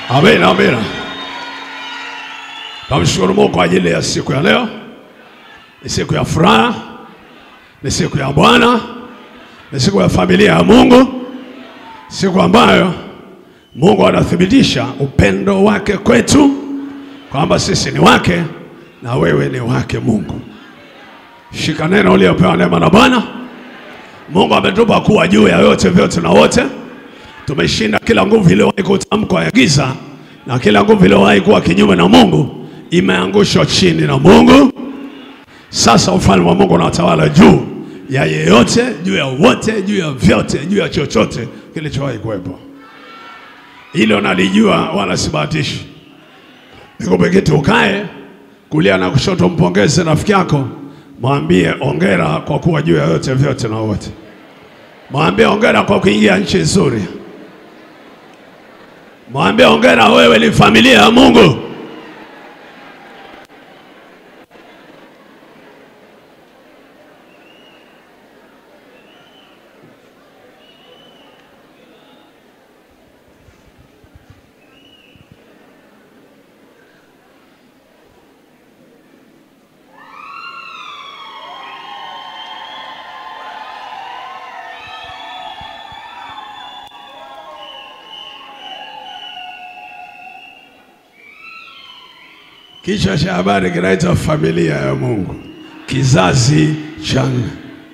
Amina, amina. Namshukuru Mungu kwa ajili ya siku ya leo. Ni siku ya furaha, ni siku ya Bwana, ni siku ya familia ya Mungu, siku ambayo Mungu anathibitisha upendo wake kwetu kwamba sisi ni wake na wewe ni wake Mungu. Shika neno uliopewa neema na Bwana. Mungu ametupa kuwa juu ya yote vyote na wote. Tumeshinda kila nguvu iliyowahi kutamkwa ya giza na kila nguvu iliyowahi kuwa kinyume na Mungu imeangushwa chini na Mungu. Sasa ufalme wa Mungu unatawala juu ya yeyote, juu ya wote, juu ya vyote, juu ya chochote kilichowahi kuwepo. Hilo nalijua wala sibahatishi. Nikupeketi ukae kulia na kushoto, mpongeze rafiki yako, mwambie ongera kwa kuwa juu ya yote vyote na wote. Mwambie ongera kwa kuingia nchi nzuri. Mwambie ongera, wewe ni familia ya Mungu. Kichwa cha habari kinaitwa familia ya Mungu, kizazi cha nne.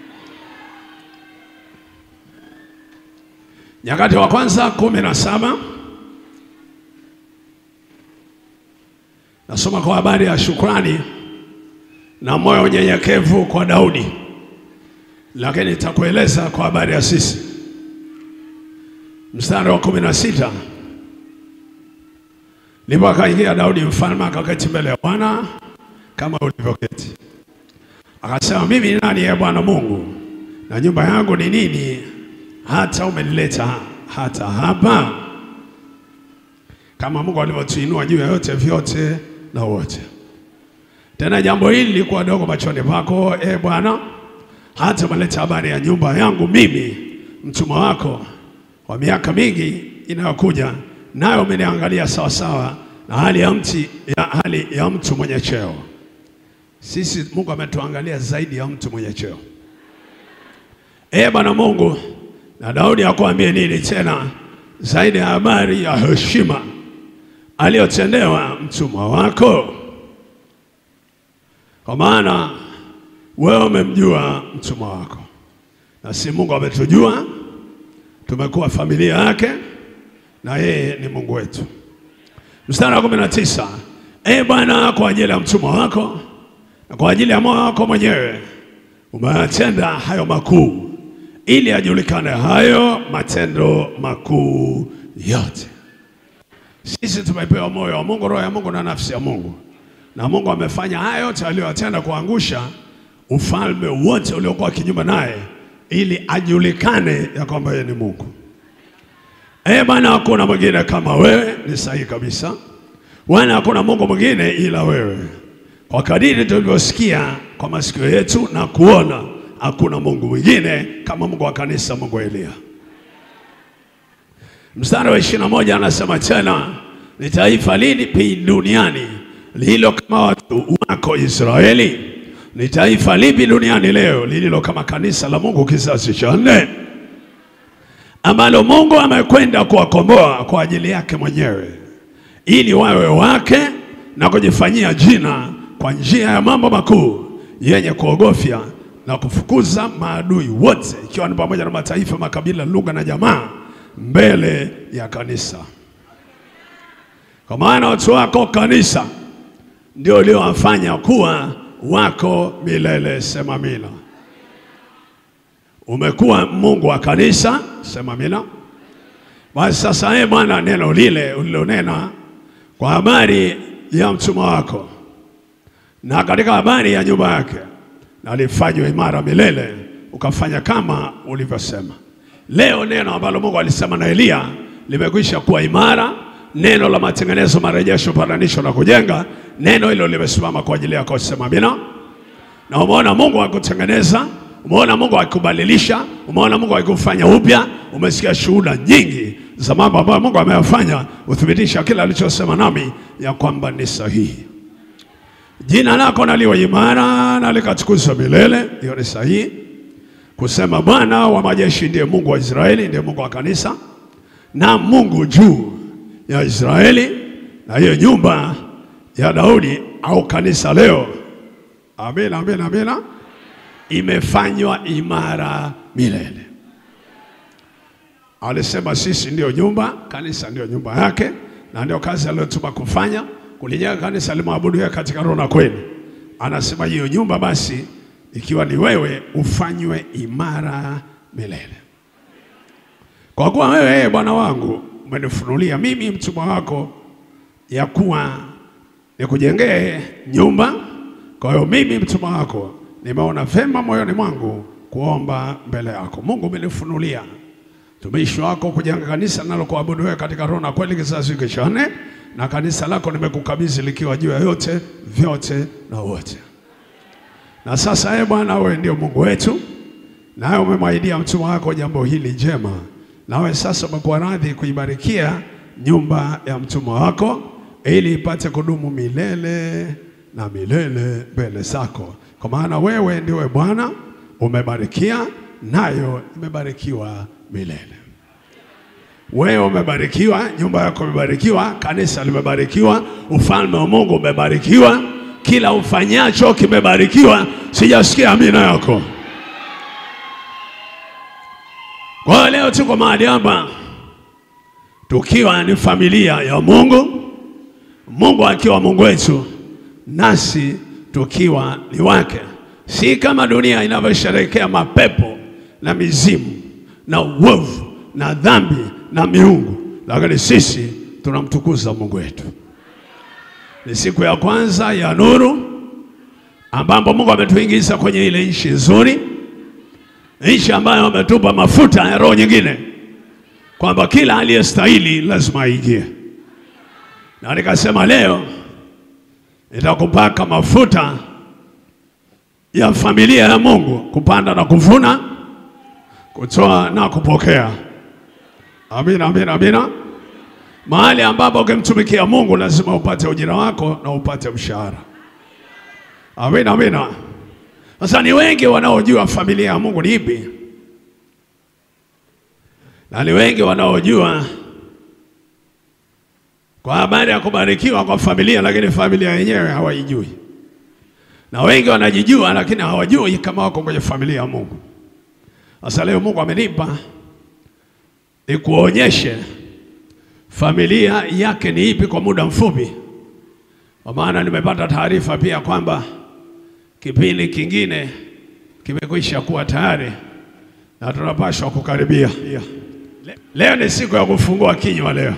Nyakati wa kwanza kumi na saba nasoma kwa habari ya shukrani na moyo unyenyekevu kwa Daudi, lakini nitakueleza kwa habari ya sisi. Mstari wa kumi na sita Ndipo akaingia Daudi mfalme akaketi mbele ya Bwana kama ulivyoketi. Akasema, mimi ni nani, ye Bwana Mungu, na nyumba yangu ni nini, hata umenileta hata hapa? Kama Mungu alivyotuinua juu ya yote vyote na wote. Tena jambo hili lilikuwa dogo machoni pako, e Bwana, hata umeleta habari ya nyumba yangu mimi mtumwa wako kwa miaka mingi inayokuja nayo umeniangalia sawasawa na hali ya, mti, ya, hali ya mtu mwenye cheo. Sisi Mungu ametuangalia zaidi ya mtu mwenye cheo. Ee Bwana Mungu, na Daudi akwambie nini tena zaidi ya habari ya heshima aliyotendewa mtumwa wako? Kwa maana wewe umemjua mtumwa wako, na si Mungu ametujua, tumekuwa familia yake na yeye ni Mungu wetu. Mstari wa kumi na tisa ee Bwana, kwa ajili ya mtumwa wako na kwa ajili ya moyo wako mwenyewe umeyatenda hayo makuu, ili ajulikane hayo matendo makuu yote. Sisi tumepewa moyo wa Mungu, roho ya Mungu na nafsi ya Mungu, na Mungu amefanya hayo yote aliyoyatenda kuangusha ufalme wote uliokuwa kinyume naye, ili ajulikane ya kwamba yeye ni Mungu. Eh, Bwana, hakuna mwingine kama wewe. Ni sahihi kabisa. Bwana, hakuna Mungu mwingine ila wewe. Kwa kadiri tulivyosikia kwa masikio yetu na kuona, hakuna Mungu mwingine kama Mungu wa kanisa, Mungu wa Elia. Mstari wa ishirini na moja anasema tena, ni taifa lipi duniani lililo kama watu wako Israeli? Ni taifa lipi duniani leo lililo kama kanisa la Mungu kizazi cha nne ambalo Mungu amekwenda kuwakomboa kwa ajili yake mwenyewe ili wawe wake na kujifanyia jina kwa njia ya mambo makuu yenye kuogofya na kufukuza maadui wote, ikiwa ni pamoja na mataifa, makabila, lugha na jamaa mbele ya kanisa. Kwa maana watu wako kanisa ndio uliowafanya kuwa wako milele. Sema amina. Umekuwa Mungu wa kanisa, sema amina. Basi sasa, ee Bwana, neno lile ulilonena kwa habari ya mtumwa wako na katika habari ya nyumba yake, na lifanywe imara milele, ukafanya kama ulivyosema. Leo neno ambalo Mungu alisema na Eliya limekwisha kuwa imara, neno la matengenezo, marejesho, patanisho na kujenga. Neno hilo limesimama kwa ajili yako, sema amina. Na umeona Mungu akutengeneza Umeona Mungu akikubadilisha, umeona Mungu akikufanya upya. Umesikia shuhuda nyingi za mambo ambayo Mungu ameyafanya, uthibitisha kila alichosema nami ya kwamba ni sahihi. Jina lako na liwe imara na likatukuzwa milele. Hiyo ni sahihi kusema Bwana wa majeshi ndiye Mungu wa Israeli, ndiye Mungu wa kanisa na Mungu juu ya Israeli na hiyo nyumba ya Daudi au kanisa leo. Amina, amina, amina, imefanywa imara milele. Alisema sisi ndio nyumba, kanisa ndio nyumba yake, na ndio kazi aliyotuma kufanya, kulijenga kanisa limwabudu yeye katika roho na kweli. Anasema hiyo nyumba basi, ikiwa ni wewe, ufanywe imara milele. Kwa kuwa wewe ee Bwana wangu umenifunulia mimi mtumwa wako ya kuwa nikujengee nyumba. Kwa hiyo mimi mtumwa wako nimeona vema moyoni mwangu kuomba mbele yako. Mungu umenifunulia mtumishi wako kujenga kanisa nalokuabudu wewe katika roho na kweli, kizazi hiki cha nne, na kanisa lako nimekukabidhi likiwa juu ya yote vyote na wote. Na sasa ee Bwana, wewe ndio Mungu wetu, nawe umemwahidia mtumwa wako jambo hili jema, nawe sasa umekuwa radhi kuibarikia nyumba ya mtumwa wako ili ipate kudumu milele na milele mbele zako, kwa maana wewe ndiwe Bwana, umebarikia nayo imebarikiwa milele. Wewe umebarikiwa, nyumba yako imebarikiwa, kanisa limebarikiwa, ufalme wa Mungu umebarikiwa, kila ufanyacho kimebarikiwa. Sijasikia amina yako. Kwa hiyo leo tuko mahali hapa tukiwa ni familia ya Mungu, Mungu akiwa Mungu wetu, nasi tukiwa ni wake, si kama dunia inavyosherehekea mapepo na mizimu na uovu na dhambi na miungu, lakini sisi tunamtukuza Mungu wetu. Ni siku ya kwanza ya nuru, ambapo Mungu ametuingiza kwenye ile nchi nzuri, nchi ambayo ametupa mafuta ya roho nyingine, kwamba kila aliyestahili lazima aingie. Na nikasema leo nitakupaka mafuta ya familia ya Mungu, kupanda na kuvuna, kutoa na kupokea. Amina, amina, amina. Mahali ambapo ukimtumikia Mungu lazima upate ujira wako na upate mshahara. Amina, amina. Sasa ni wengi wanaojua familia ya Mungu ni ipi, na ni wengi wanaojua kwa habari ya kubarikiwa kwa familia, lakini familia yenyewe hawaijui, na wengi wanajijua, lakini hawajui kama wako kwenye familia ya Mungu. Sasa leo Mungu amenipa nikuonyeshe familia yake ni ipi kwa muda mfupi, kwa maana nimepata taarifa pia kwamba kipindi kingine kimekwisha kuwa tayari na tunapaswa kukaribia. Leo ni siku ya kufungua kinywa leo,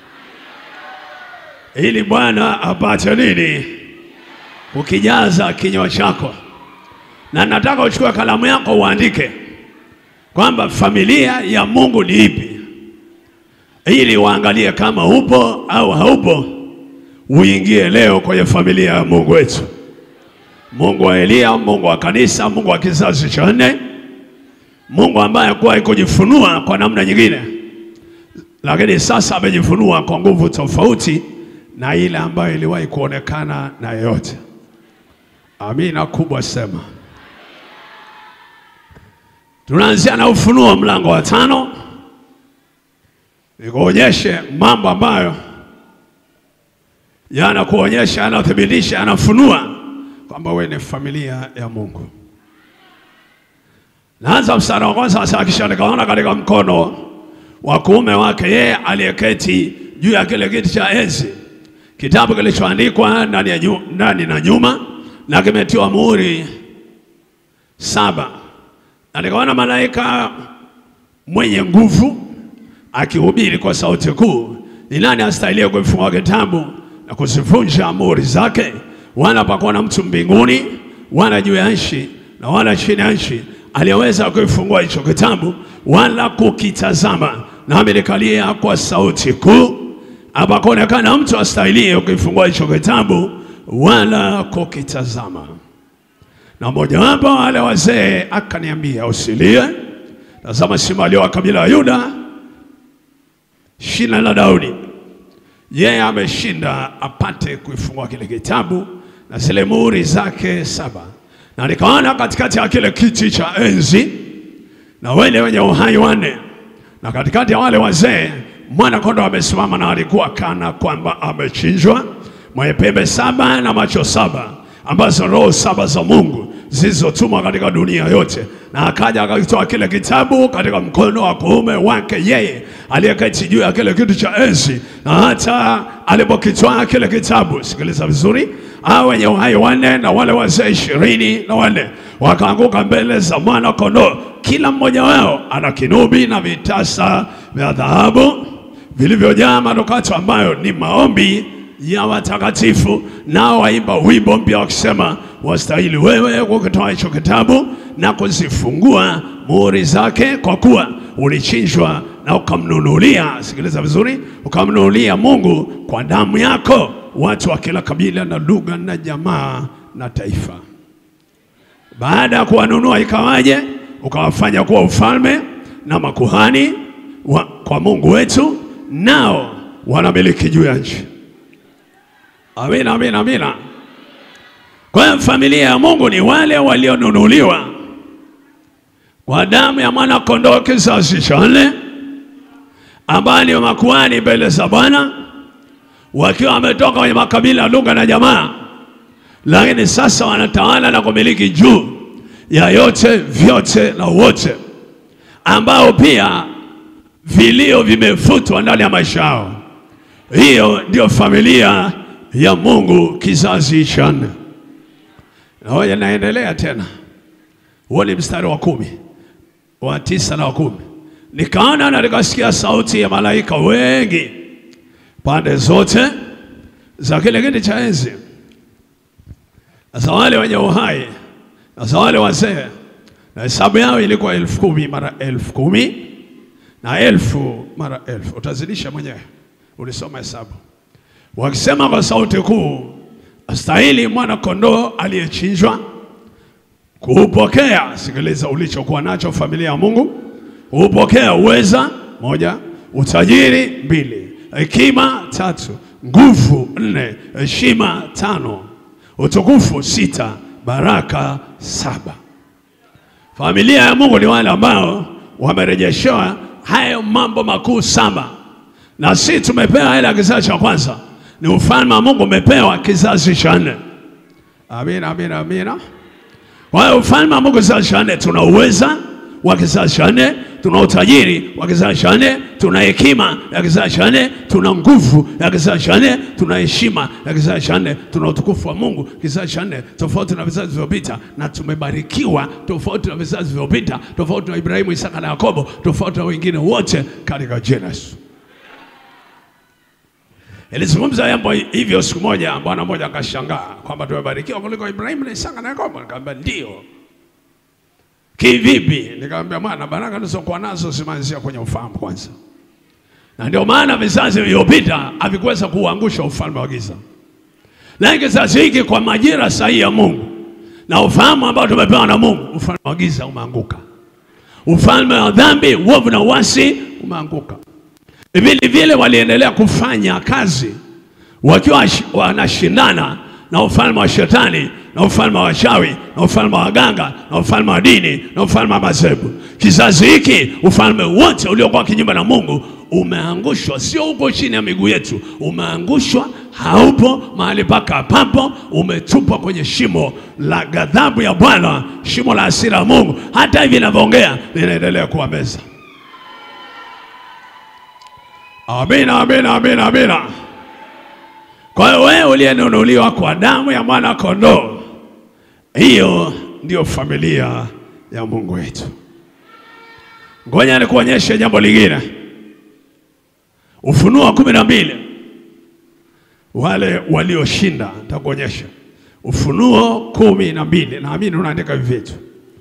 ili Bwana apate nini kukijaza kinywa chako, na nataka uchukue kalamu yako uandike kwamba familia ya Mungu ni ipi, ili uangalie kama upo au haupo, uingie leo kwenye familia ya Mungu wetu, Mungu wa Eliya, Mungu wa kanisa, Mungu wa kizazi cha nne, Mungu ambaye hakuwahi kujifunua kwa namna nyingine, lakini sasa amejifunua kwa nguvu tofauti na ile ambayo iliwahi kuonekana na yeyote. Amina kubwa sema. Tunaanzia na Ufunuo mlango wa tano, nikuonyeshe mambo ambayo yanakuonyesha, yanathibitisha, yanafunua kwamba wewe ni familia ya Mungu. Naanza mstari wa kwanza, sasa kisha nikaona katika mkono wa kuume wake yeye aliyeketi juu ya kile kiti cha enzi kitabu kilichoandikwa ndani ya nyu, ndani na nyuma na kimetiwa muhuri saba na nikaona malaika mwenye nguvu akihubiri kwa sauti kuu, ni nani astahiliye kufungua kitabu na kuzivunja muhuri zake? Wala pakuwa na mtu mbinguni wala juu ya nchi na wala chini ya nchi aliyeweza kuifungua hicho kitabu wala kukitazama. Nami nikalia kwa sauti kuu, hapakuonekana mtu astahiliye kukifungua hicho kitabu wala kukitazama. Na mmojawapo wale wazee akaniambia, usilie, tazama, simba aliye wa kabila ya Yuda, shina la Daudi. Yeye ameshinda apate kuifungua kile kitabu na zile muhuri zake saba, na nikaona katikati ya kile kiti cha enzi na wale wenye uhai wanne, na katikati ya wale wazee mwana kondoo amesimama, na alikuwa kana kwamba amechinjwa, mwenye pembe saba na macho saba, ambazo roho saba za Mungu zilizotumwa katika dunia yote. Na akaja akakitoa kile kitabu katika mkono wa kuume wake yeye aliyeketi juu ya kile kiti cha enzi, na hata alipokitoa kile kitabu, sikiliza vizuri, hao wenye uhai wanne na wale wazee ishirini na wanne wakaanguka mbele za mwana kondoo, kila mmoja wao ana kinubi na vitasa vya dhahabu vilivyojaa manukato ambayo ni maombi ya watakatifu. Nao waimba wimbo mpya wakisema, wastahili wewe kukitoa hicho kitabu na kuzifungua muhuri zake, kwa kuwa ulichinjwa na ukamnunulia, sikiliza vizuri, ukamnunulia Mungu kwa damu yako watu wa kila kabila na lugha na jamaa na taifa. Baada ya kuwanunua ikawaje? Ukawafanya kuwa ufalme na makuhani wa, kwa Mungu wetu, nao wanamiliki juu ya nchi. Amina, amina, amina. Kwa hiyo familia ya Mungu ni wale walionunuliwa kwa damu ya mwana kondoo kizazi cha nne, ambao ni makuhani mbele za Bwana, wakiwa wametoka kwenye makabila, lugha na jamaa, lakini sasa wanatawala na kumiliki juu ya yote vyote na wote, ambao pia vilio vimefutwa ndani ya maisha yao. Hiyo ndio familia ya Mungu kizazi cha nne. Naoja naendelea tena, huo ni mstari wa kumi wa tisa na wa kumi. Nikaona na nikasikia sauti ya malaika wengi pande zote za kile kiti cha enzi na za wale wenye uhai na za wale wazee, na hesabu yao ilikuwa elfu kumi mara elfu kumi na elfu mara elfu. Utazidisha mwenyewe, ulisoma hesabu wakisema kwa sauti kuu, astahili mwana kondoo aliyechinjwa kuupokea. Sikiliza ulichokuwa nacho familia ya Mungu, kuupokea uweza moja, utajiri mbili, hekima tatu, nguvu nne, heshima tano, utukufu sita, baraka saba. Familia ya Mungu ni wale ambao wamerejeshewa hayo mambo makuu saba, na si tumepewa ile ya kizazi cha kwanza ni ufalme wa Mungu umepewa kizazi cha nne. Amina, amina, amina. Kwa hiyo ufalme wa Mungu kizazi cha nne, tuna uweza wa kizazi cha nne, tuna utajiri wa kizazi cha nne, tuna hekima ya kizazi cha nne, tuna nguvu ya kizazi cha nne, tuna heshima ya kizazi cha nne, tuna utukufu wa Mungu kizazi cha nne, tofauti na vizazi vilivyopita, na tumebarikiwa tofauti na vizazi vilivyopita, tofauti na Ibrahimu, Isaka na Yakobo, tofauti na wengine wote katika jina Yesu. Nilizungumza jambo hivyo siku moja, bwana mmoja akashangaa kwamba tumebarikiwa kuliko Ibrahimu na Isaka na Yakobo. Nikamwambia ndio. Kivipi? Nikamwambia bwana, baraka tulizokuwa nazo zimeanzia kwenye ufahamu kwanza, na ndio maana vizazi vilivyopita havikuweza kuuangusha ufalme wa giza, lakini kizazi hiki kwa majira sahihi ya Mungu na ufahamu ambao tumepewa na Mungu, ufalme wa giza umeanguka, ufalme wa dhambi, uovu na uasi umeanguka. Vile vile waliendelea kufanya kazi wakiwa wanashindana na ufalme wa shetani na ufalme wa wachawi na ufalme wa waganga na ufalme wa dini na ufalme wa madhehebu. Kizazi hiki ufalme wote uliokuwa kinyume na Mungu umeangushwa, sio huko chini ya miguu yetu, umeangushwa, haupo mahali paka papo, umetupwa kwenye shimo la ghadhabu ya Bwana, shimo la hasira ya Mungu. Hata hivi ninavyoongea linaendelea kuwa meza. Amina, amina, amina, amina. Kwa hiyo wewe uliyenunuliwa kwa damu ya mwana kondoo, hiyo ndio familia ya Mungu wetu. Ngoja nikuonyeshe jambo lingine, Ufunuo wa kumi na mbili, wale walioshinda. Nitakuonyesha Ufunuo kumi na mbili, naamini unaandika hivi vitu.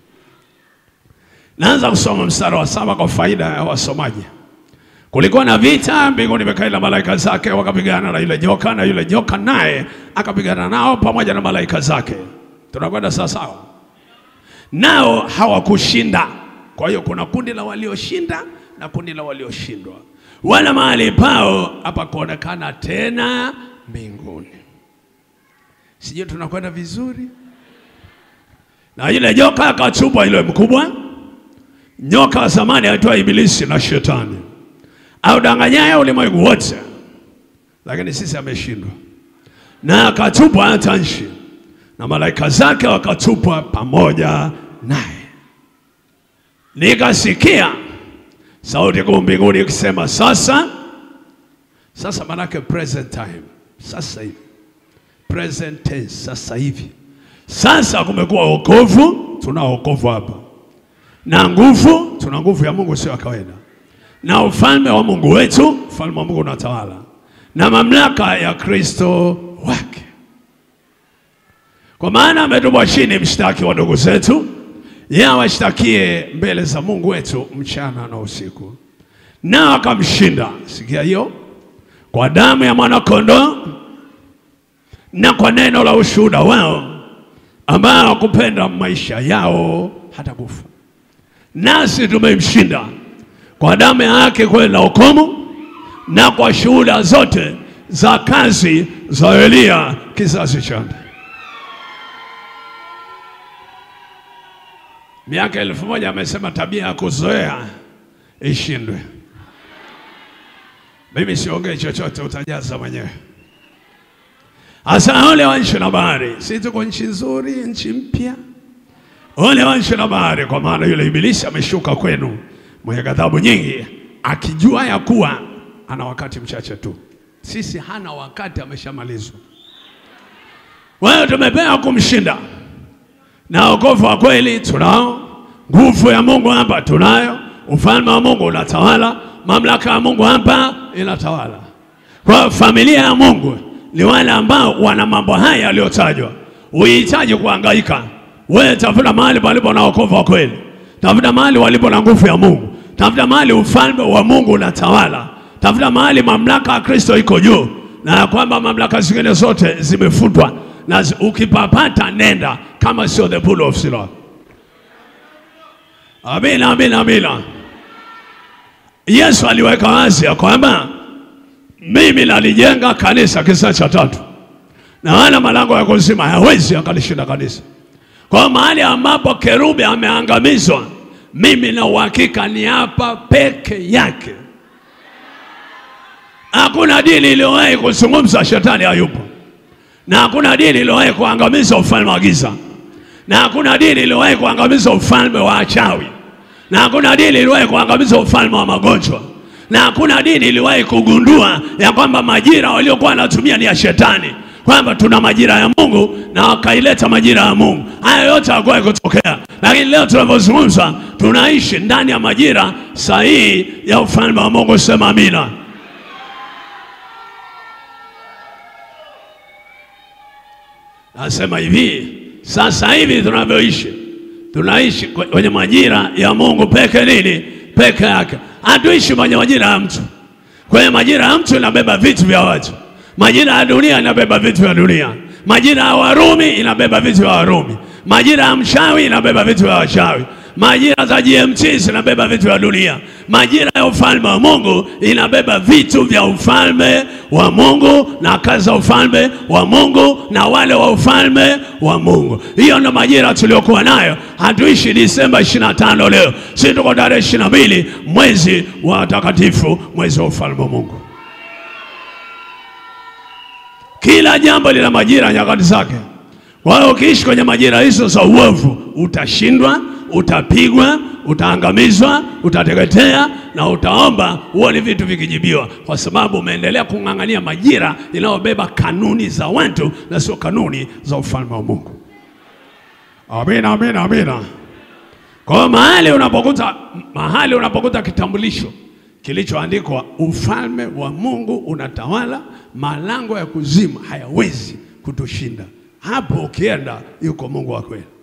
Naanza kusoma mstari wa saba kwa faida ya wasomaji. Kulikuwa na vita mbinguni, Mikaeli na malaika zake wakapigana na yule joka, na yule joka naye akapigana nao pamoja na malaika zake. Tunakwenda sawa sawa, nao hawakushinda. Kwa hiyo kuna kundi la walioshinda na kundi la walioshindwa. wala mahali pao hapa kuonekana tena mbinguni. Sijui tunakwenda vizuri. Na yule joka akatupwa, yule mkubwa nyoka wa zamani aitwa Ibilisi na Shetani audanganyaye ulimwengu wote, lakini sisi ameshindwa, na akatupwa hata nchi, na malaika zake wakatupwa pamoja naye. Nikasikia sauti kuu mbinguni ikisema, sasa sasa, manake present time, sasa hivi, present tense, sasa hivi. Sasa kumekuwa wokovu, tuna wokovu hapa na nguvu, tuna nguvu ya Mungu sio ya kawaida, na ufalme wa Mungu wetu, ufalme wa Mungu unatawala, na mamlaka ya Kristo wake. Kwa maana ametupwa chini mshtaki wa ndugu zetu, yeye awashtakie mbele za Mungu wetu mchana na usiku, na akamshinda. Sikia hiyo, kwa damu ya mwanakondoo na kwa neno la ushuhuda wao, ambao hawakupenda maisha yao hata kufa nasi tumemshinda kwa damu yake kweli na hukumu, na kwa shuhuda zote za kazi za Eliya kizazi cha nne. Miaka elfu moja amesema tabia ya kuzoea ishindwe. Mimi siongee chochote, utajaza mwenyewe. Hasa ole wa nchi na bahari, si tuko nchi nzuri, nchi mpya Ole wa nchi na bahari, kwa maana yule ibilisi ameshuka kwenu mwenye ghadhabu nyingi, akijua ya kuwa ana wakati mchache tu. Sisi hana wakati, ameshamalizwa. Wewe tumepewa kumshinda, na wokovu wa kweli tunao, nguvu ya Mungu hapa tunayo, ufalme wa Mungu unatawala, mamlaka ya Mungu hapa inatawala. Kwa familia ya Mungu ni wale ambao wana mambo haya yaliyotajwa. Uhitaji kuhangaika wewe tafuta mahali palipo na wokovu wa kweli, tafuta mahali walipo na nguvu ya Mungu, tafuta mahali ufalme wa Mungu unatawala, tafuta mahali mamlaka ya Kristo iko juu, na ya kwamba mamlaka zingine zote zimefutwa, na zi- ukipapata nenda, kama sio the pool of Siloam. Amina, amina, amina. Yesu aliweka wazi ya kwamba mimi nalijenga kanisa, kisa cha tatu, na wala malango ya kuzimu hayawezi akalishinda kanisa. Kwa mahali ambapo kerubi ameangamizwa, mimi na uhakika ni hapa peke yake. Hakuna dini iliyowahi kuzungumza shetani hayupo, na hakuna dini iliyowahi kuangamiza ufalme wa giza, na hakuna dini iliyowahi kuangamiza ufalme wa achawi, na hakuna dini iliyowahi kuangamiza ufalme wa magonjwa, na hakuna dini iliyowahi kugundua ya kwamba majira waliokuwa wanatumia ni ya shetani kwamba tuna majira ya Mungu na wakaileta majira ya Mungu. Haya yote hakuwahi kutokea, lakini leo tunavyozungumza, tunaishi ndani ya majira sahihi ya ufalme wa Mungu. Sema amina. Nasema hivi, sasa hivi tunavyoishi, tunaishi kwenye majira ya Mungu peke nini? Peke yake. Hatuishi kwenye majira ya mtu. Kwenye majira ya mtu inabeba vitu vya watu Majira ya dunia inabeba vitu vya dunia. Majira ya Warumi inabeba vitu vya Warumi. Majira ya mchawi inabeba vitu vya wachawi. Majira za GMT zinabeba vitu vya dunia. Majira ya ufalme wa Mungu inabeba vitu vya ufalme wa Mungu na kazi za ufalme wa Mungu na wale wa ufalme wa Mungu. Hiyo ndo majira tuliokuwa nayo. Hatuishi Disemba 25 leo, si tuko tarehe 22 mwezi wa watakatifu, mwezi wa ufalme wa Mungu. Kila jambo lina majira, nyakati zake. Kwa hiyo ukiishi kwenye majira hizo za uovu, utashindwa, utapigwa, utaangamizwa, utateketea na utaomba uone vitu vikijibiwa, kwa sababu umeendelea kung'ang'ania majira inayobeba kanuni za watu na sio kanuni za ufalme wa Mungu. Amina, amina, amina. Kwa hiyo mahali unapokuta mahali unapokuta kitambulisho kilichoandikwa ufalme wa Mungu unatawala, malango ya kuzimu hayawezi kutushinda. Hapo ukienda, yuko Mungu wa kweli.